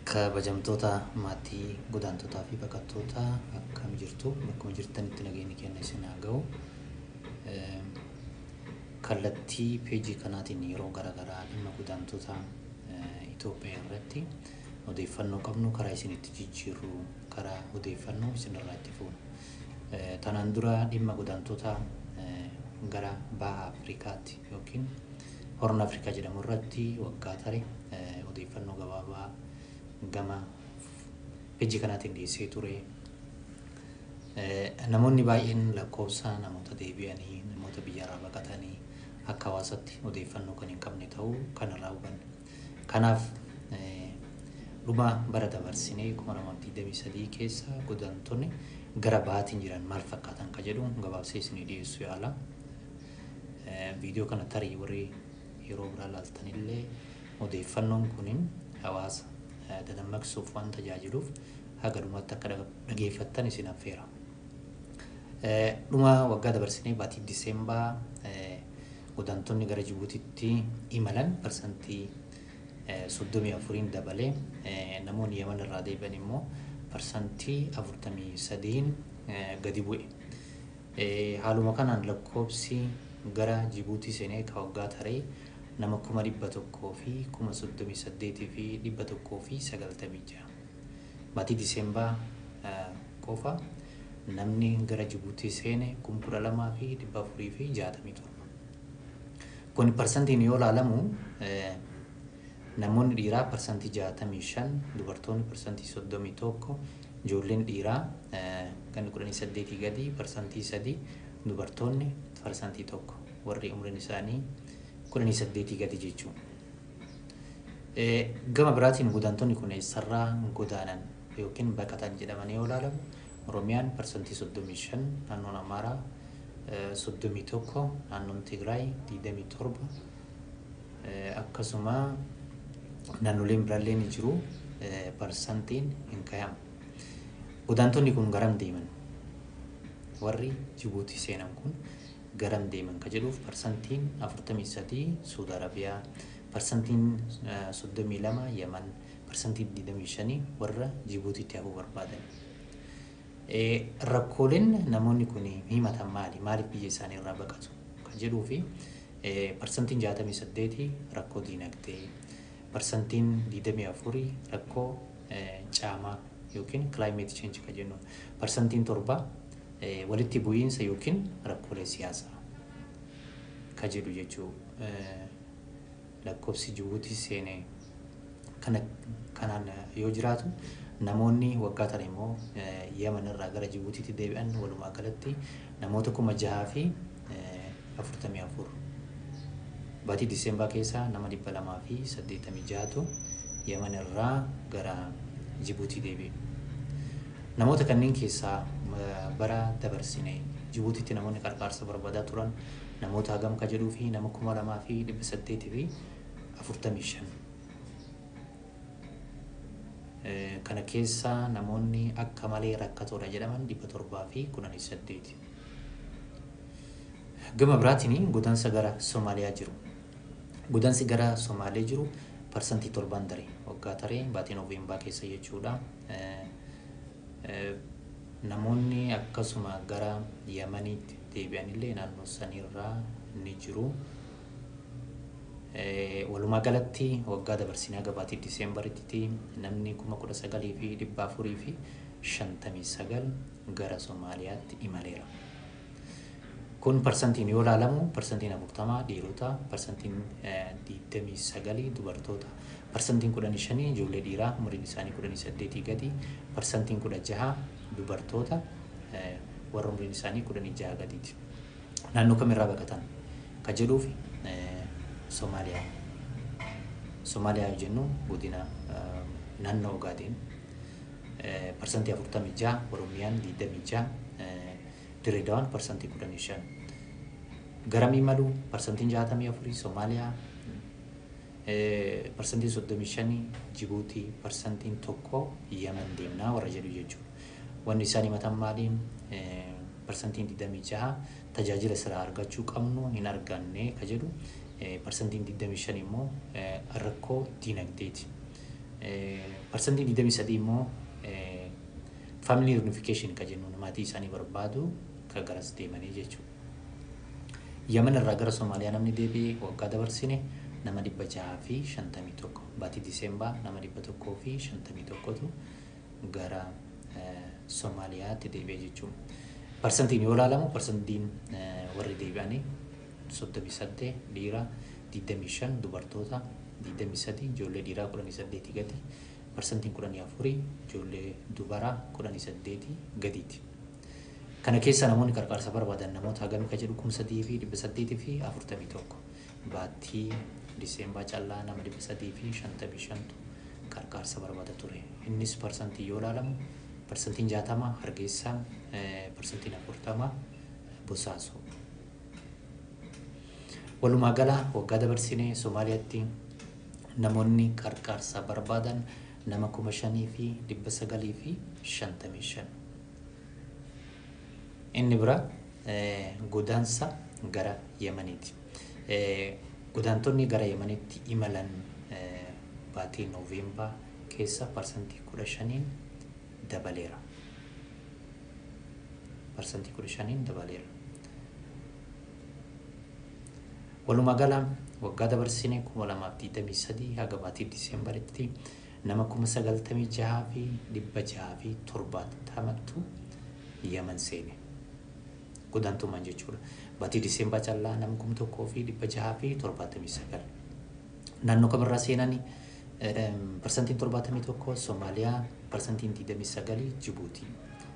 kabajamtoota maatii godaantotaa fi baqattootaa akkam jirtu bakkuma jirtanitti nageenyi kenna isin haa ga'u. Kallattii peejii kanaatiin yeroo garaagaraa dhimma godaantota Itoophiyaa irratti odeeffannoo qabnu karaa isinitti jijjiirru karaa odeeffannoo isinirraa itti fuunu. Tanaan dura dhimma godaantota gara baha Afrikaatti yookiin horna Afrikaa jedhamu irratti waggaa tare odeeffannoo gabaabaa gama peejii kanaatiin dhiyeessee ture. Namoonni baay'een lakkoofsa namoota deebi'anii namoota biyyarraa baqatanii akka hawaasatti odeeffannoo kan hin qabne ta'uu kanarraa hubanne. Kanaaf dhuma bara dabarsinee kuma lamaaf digdamii sadii keessa godaantonni gara bahaatiin jiran maal fakkaatan ka jedhu gabaabsee isinii dhiyeessuu yaala. Viidiyoo kana tarii warri yeroo biraa laaltanillee odeeffannoon kunin hawaasa dadammaqsuuf waan tajaajiluuf haga dhumatti akka dhageeffattan isin affeera. Dhuma waggaa dabarsinee baatii Diseembaa godaantonni gara Jibuutitti imalan parsantii soddomii afuriin dabalee namoonni Yemen irraa deebi'an immoo parsantii afurtamii sadiin gadi bu'e. Haaluma kanaan lakkoobsi gara Jibuutii seenee ka waggaa taree nama kuma dhibba tokkoo fi kuma soddomii saddeetii fi dhibba tokkoo fi sagaltamii jaha. Baatii Diseembaa qofa namni gara Jibuutii seene kuma kudha lamaa fi dhibba afurii fi jaatamii torba. Kun parsantiin yoo ilaalamu namoonni dhiiraa parsantii jaatamii shan dubartoonni parsantii soddomii tokko ijoolleen dhiiraa kan kudhanii saddeetii gadi parsantii sadii dubartoonni parsantii tokko warri umriin isaanii kudhanii saddeetii gadi jechuudha. Gama biraatiin godaantonni kun eessarraa godaanan yookiin baqatan jedhamanii yoo ilaalamu Oromiyaan parsantii soddomii shan naannoon Amaaraa soddomii tokko naannoon Tigraay digdamii torba akkasuma naannoleen biraallee ni jiru parsantiin hin kaa'amu. Godaantonni kun garam deeman? Warri Jibuutii seenan kun garam deeman ka jedhuuf parsantiin afurtamii sadii Suudi Arabiyaa, parsantiin soddomii lama Yemen, parsantiin digdamii shanii warra Jibuutiitti hafuu barbaadan. Rakkooleen namoonni kun himatan maali? Maaliif biyya isaanii irraa baqatu? Kan jedhuu fi parsantiin jaatamii saddeetii rakkoo diinagdee, parsantiin digdamii afurii rakkoo caamaa yookiin climate change kan jennu, parsantiin torba walitti bu'iinsa yookiin rakkoolee siyaasaa ka jedhu jechuu lakkoofsi Jibuutii seenee kana kanaan yoo jiraatu namoonni waggaa tana immoo Yemen irraa gara Jibuutiitti deebi'an walumaa galatti namoota kuma jahaa fi afurtamii afur. Baatii Diseembaa keessa nama dhibba lamaa fi saddeettamii jahatu Yemen irraa gara Jibuutii deebi'e. Namoota kanneen keessaa bara dabarsine Jibuutiitti namoonni qarqaarsa barbaadaa turan namoota hagam ka jedhuu fi nama kuma lamaa fi dhibba saddeetii fi afurtamii shan. Kana keessa namoonni akka malee rakkatoodha jedhaman dhibba torbaa fi kudhanii saddeeti. Gama biraatiin godaansa gara Somaaliyaa jiru. Godaansi gara Somaaliyaa jiru parsantii torbaan daree waggaa taree baatii Nooveembaraa keessa jechuudha. Namoonni akkasuma gara Yemeniitti deebi'anillee naannoo sanirraa ni jiru. Walumaa galatti waggaa dabarsinee haga baatii Diseembaritti namni kuma kudha sagalii fi dhibba afurii fi shantamii sagal gara Somaaliyaatti imaleera. Kun parsantiin yoo ilaalamu parsantiin afurtamaa dhiirota, parsantiin digdamii sagalii dubartoota, parsantiin kudhanii shanii ijoollee dhiiraa umriin isaanii kudhanii saddeetii gadi, parsantiin kudha jaha dubartoota warra umriin isaanii kudhanii jaha gadiiti. Naannoo kamirraa baqatan ka jedhuuf Somaaliyaa. Somaaliyaa yoo jennu godina naannoo Ogaadeen parsantii afurtamii jaha, Oromiyaan digdamii jaha, Direedawaan parsantii kudhanii shan. Garamii malu parsantiin jaatamii afurii Somaaliyaa, parsantiin soddomii shanii Jibuutii, parsantiin tokko Yemen deemnaa warra jedhu jechuudha. Wanni isaan himatan maaliin parsantiin digdamii jaha tajaajila siraa argachuu qabnu hin arganne ka jedhu parsantiin 25 immoo rakkoo diinagdeeti. Parsantii digdamii sadii immoo faamilii riunifikashin kan jennu maatii isaanii barbaadu kan garas deemanii jechuudha. Yaman irraa gara Somaaliyaa namni deebi'ee waggaa dabarsine nama dhibba jahaa fi shantamii tokko baatii Diseembaa nama dhibba tokkoo fi shantamii tokkotu gara Somaaliyaatti deebi'e jechuudha. Parsantiin yoo ilaalamu parsantiin warri deebi'anii soddomii saddeet dhiira digdamii shan dubartoota digdamii sadii ijoollee dhiiraa kudhanii saddeetii gadi parsantiin kudhanii afurii ijoollee dubaraa kudhanii saddeetii gadiiti. Kana keessa namoonni qarqaarsa barbaadan namoota hagamii kan jedhu kuma sadii fi dhibba saddeetii fi afurtamii tokko baattii Diseembaa callaa nama dhibba sadii fi shantamii shantu qarqaarsa barbaada ture. Innis parsantii yoo ilaalamu parsantiin jaatama hargeysaa parsantiin afurtama bosaasoo. Walumaa gala waggaa dabarsinee Somaaliyaatti namoonni qarqaarsa barbaadan nama kuma shanii fi dhibba sagalii fi shantamii shan. Inni bira godaansa gara Yemeniiti. Godaantonni gara Yemenitti imalan baatii Nooveembaa keessa parsantii kudha shaniin dabaleera. Parsantii kudha shaniin dabaleera. Walumaa gala waggaa dabarsine kuma lamaaf digdamii sadii haga baatii Diseembaritti nama kuma sagaltamii jahaa fi dhibba jahaa fi torbaatamatu Yemen seene. Godaantummaan jechuudha. Baatii Diseembaa callaa nama kuma tokkoo fi dhibba jahaa fi torbaatamii sagal. Naannoo kamirraa seenanii parsantiin torbaatamii tokko Somaaliyaa parsantiin digdamii sagalii Jibuutii.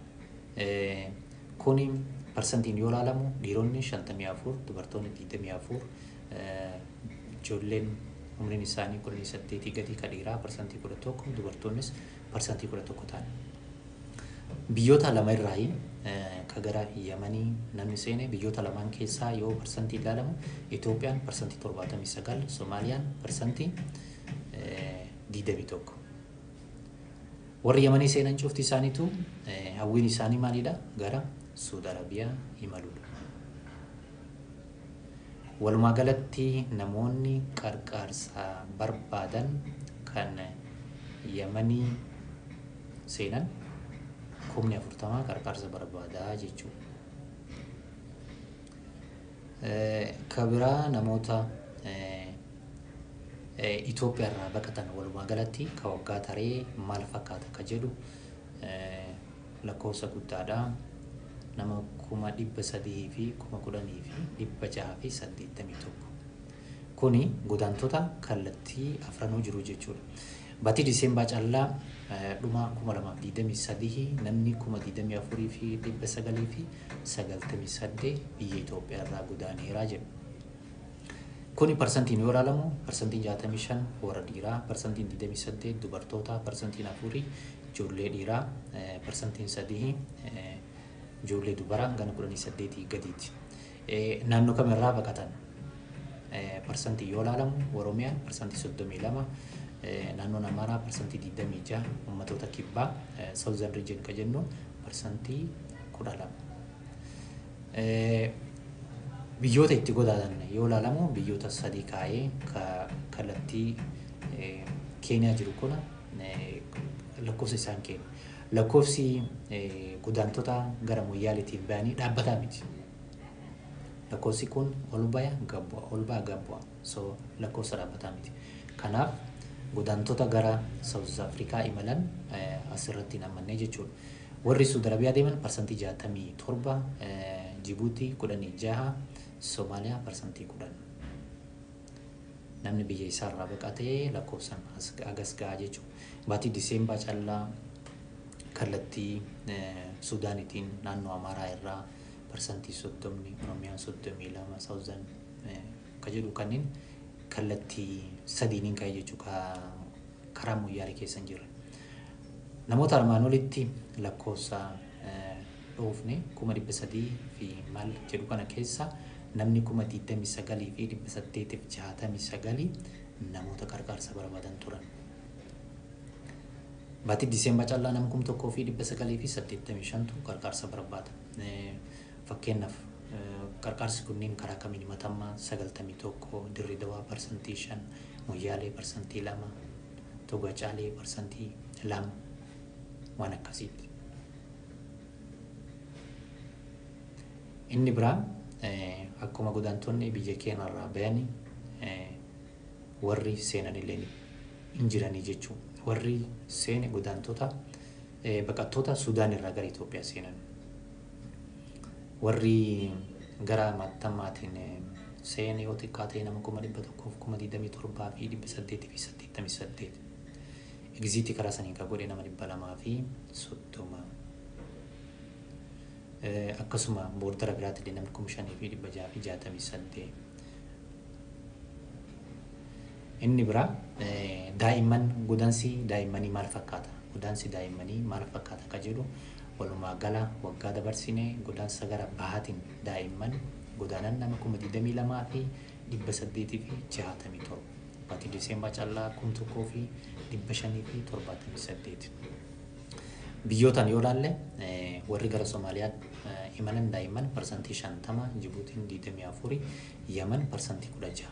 Kuni parsantiin yoo ilaalamu dhiironni shantamii afur dubartoonni digdamii afur ijoolleen umriin isaanii kudhanii saddeetii gadi ka dhiiraa parsantii kudha tokko dubartoonnis parsantii kudha tokko ta'an. Biyyoota lama irraayi ka gara Yemanii namni seene biyyoota lamaan keessaa yoo parsantii ilaalamu Itoophiyaan parsantii torbaatamii sagal Somaaliyaan parsantii digdamii tokko. Warri Yemanii seenan cufti isaaniitu hawwiin isaanii maalidha? Gara Suudi Arabiyaa imaluudha. Walumaa galatti namoonni qarqaarsa barbaadan kan Yemanii seenan kumni afurtamaa qarqaarsa barbaadaa jechuudha. Ka biraa namoota Itoophiyaa irraa baqatan walumaa galatti ka waggaa taree maal fakkaata ka jedhu lakkoofsa guddaadha. Nama kuma dhibba sadii fi kuma kudhanii fi dhibba jaha fi saddeettamii tokko. Kuni godaantota kallattii afranuu jiru jechuudha. Baatii Diseembaa callaa dhuma kuma lamaaf digdamii sadii namni kuma digdamii afurii fi dhibba sagalii fi sagaltamii saddeet biyya Itoophiyaa irraa godaaneeraa jedhu. Kuni parsantiin yoo ilaalamu parsantiin jaatamii shan warra dhiiraa, parsantiin digdamii saddeet dubartoota, parsantiin afurii ijoollee dhiiraa, parsantiin sadii ijoollee dubaraa gana kudhanii saddeetii gadiiti. Naannoo kamirraa baqatan parsantii yoo ilaalamu Oromiyaan parsantii soddomii lama, naannoon Amaaraa parsantii digdamii jaha, uummattoota kibbaa Southern Region ka jennu parsantii kudha lama. Biyyoota itti godaatan yoo ilaalamu biyyoota sadii kaa'ee kallattii Keeniyaa jiru kuna lakkoofsa isaan kennu. Lakkoofsi godaantota gara Moyyaaleetiin ba'anii dhaabbataa miti. Lakkoofsi kun ol baya gad bu'a ol baya gad bu'a so lakkoofsa dhaabbataa miti. Kanaaf godaantota gara South Afrikaa imalan asirratti namannee jechuudha. Warri Suudi Arabiyaa deeman parsantii jaatamii torba, Jibuutii kudhanii jaha, Somaaliyaa parsantii kudhan. Namni biyya isaarraa baqatee lakkoofsan agas gahaa jechuudha. Baatii Diseembaa callaa kallattii Suudaanitiin naannoo Amaaraa irraa parsantii soddomni, Oromiyaan soddomii lama, Saawuzan ka jedhu kanneen kallattii sadiiniin ka'e jechuudha karaa Moyyaalee keessa hin jirre. Namoota armaan olitti lakkoofsa dhoofne kuma dhibba sadii fi maal jedhu kana keessa namni kuma digdamii sagalii fi dhibba saddeetiif jaatamii sagalii namoota qarqaarsa barbaadan turan. Baatii Diseembaa callaa nama kuma tokkoo fi dhibba sagalii fi saddeettamii shantu qarqaarsa barbaada. Fakkeenyaaf qarqaarsi kunneen karaa kamiin himatamaa sagaltamii tokko dirree dawaa parsantii shan moyyaalee parsantii lama toga caalee parsantii lama waan akkasiitti. Inni biraa akkuma godaantonni biyya keenyarraa bayanii warri seenan illee hin jiranii jechuudha. Warri seene godaantota baqattoota Sudaan irraa gara Itoophiyaa seenan. Warri gara mattammaatiin seene yoo xiqqaa ta'e nama kuma dhibba tokkoof kuma digdamii torbaa fi dhibba saddeetii fi saddeettamii saddeet. Egziitii karaa sanii kan godhe nama dhibba lamaa fi soddoma. Akkasuma boordara biraatti illee namni kuma shanii fi dhibba jaha fi jaatamii saddeet. Inni biraa daa'imman godaansi daa'immanii maal fakkaata? Godaansi daa'immanii maal fakkaata akka jedhu walumaa gala waggaa dabarsine godaansa gara bahaatiin daa'imman godaanan nama kuma digdamii lamaa fi dhibba saddeetii fi jaatamii torba. Baatii Diseembaa callaa kum tokkoo fi dhibba shanii fi torbaatamii saddeet. Biyyootaan yoo ilaalle warri gara Somaaliyaa imalan daa'imman parsantii shantama, Jibuutiin digdamii afurii, Yaman parsantii kudha jaha.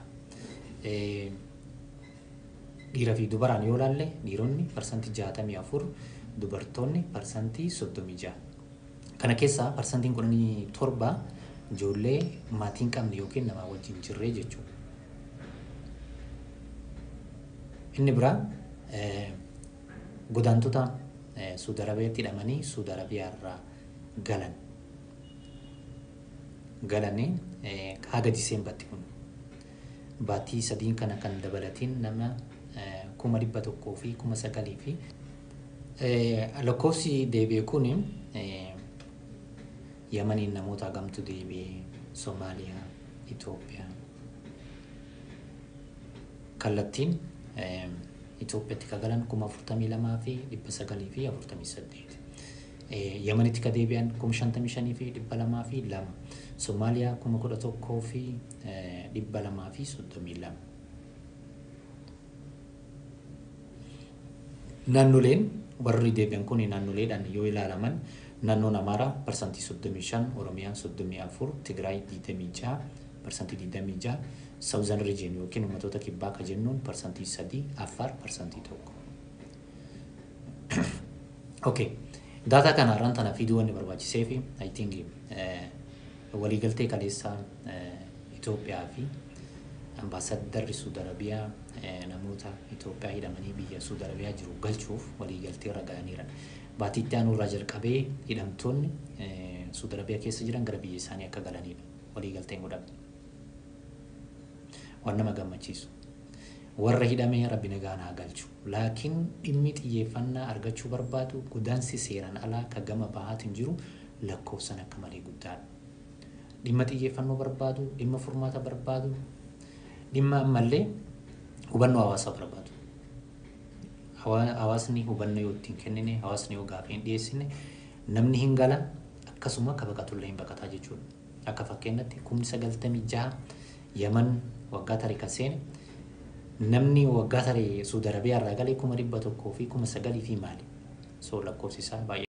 Dhiiraa fi dubaraan yoo ilaalle dhiironni parsantii jaatamii afur, dubartoonni parsantii soddomii jaha. Kana keessaa parsantiin kudhanii torba ijoollee maatii hin qabne yookiin namaa wajjin jirree jechuudha. Inni biraa godaantota Suudi Arabiyaatti hidhamanii Suudi Arabiyaa irraa galan. Galanii haga Diseembaatti kun baatii sadiin kana kan dabalatiin nama kuma dhibba tokkoo fi kuma sagalii fi lakkoofsi deebi'e kun Yamaniin namoota hagamtu deebi'ee Somaaliyaa, Itoophiyaa. Kallattiin Itoophiyaatti ka galan kuma afurtamii lamaa fi dhibba sagalii fi afurtamii saddeet. Yamanitti ka deebi'an kuma shantamii shanii fi dhibba lamaa fi lama. Somaaliyaa kuma kudha tokkoo fi dhibba lamaa fi soddomii lama. Naannoleen warri deebi'an kun naannoleedhaan yoo ilaalaman naannoon Amaaraa parsantii soddomii shan, Oromiyaan soddomii afur, Tigraay digdamii jaha, parsantii digdamii jaha, Saawuzan Riijin yookiin uummattoota kibbaa ka jennuun parsantii sadii, Affaar parsantii tokko. Okay. Daataa kana har'aan tana fiduu wanni barbaachisee fi I think waliigaltee kaleessaa Itoophiyaa fi ambaasaddarri Suudi Arabiyaa namoota Itoophiyaa hidhamanii biyya Suudi Arabiyaa jiru galchuuf waliigaltee irra ga'aniiran. Baatii itti aanu irraa jalqabee hidhamtoonni Suudi Arabiyaa keessa jiran gara biyya isaanii akka galanidha. Waliigalteen godhame. Waan nama gammachiisu. Warra hidhamee rabbi nagaan haa galchu. Laakiin dhimmi xiyyeeffannaa argachuu barbaadu godaansi seeraan alaa ka gama bahaatiin jiru lakkoofsan akka malee guddaadha. Dhimma xiyyeeffannoo barbaadu, dhimma furmaata barbaadu, dhimma ammallee hubannoo hawaasaa barbaadu. Hawaasni hubannoo yoo ittiin kennine, hawaasni yoo gaafii hin dhiyeessine, namni hin gala akkasuma akka baqatullee hin baqataa jechuudha. Akka fakkeenyatti kumni sagaltamii jaha Yaman waggaa tarii kan seene namni waggaa tarii Suudi Arabiyaa irraa galee kuma dhibba tokkoo fi kuma sagalii fi maali? So lakkoofsi isaa baay'ee.